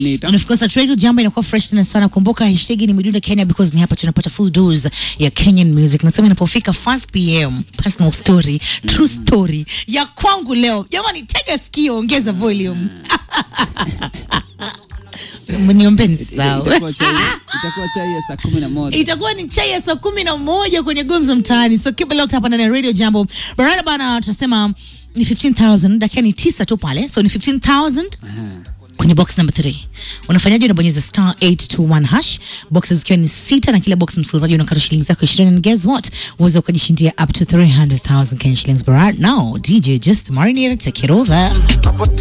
Nita. And of course at radio jambo inakuwa fresh tena sana. Kumbuka hashtag ni Midundo Kenya because ni hapa tunapata full dose ya Kenyan music. Nasema inapofika 5 pm personal story, true story ya kwangu leo. Jamani, tega sikio, ongeza volume. Mniombeni sawa. Itakuwa chai itakuwa chai ya saa kumi na moja. itakuwa ni chai ya saa kumi na moja kwenye gumzo mtaani so keep it locked hapa ndani ya radio jambo barada bana tunasema ni 15000 dakika ni tisa tu pale so ni 15000 kwenye box number 3 unafanyaje unabonyeza star 821 hash boxes zikiwa ni sita na kila box msikilizaji unakata shilingi zako 20 and guess what uweze ukajishindia up to 300000 Kenya shillings but right now DJ just marinate take it over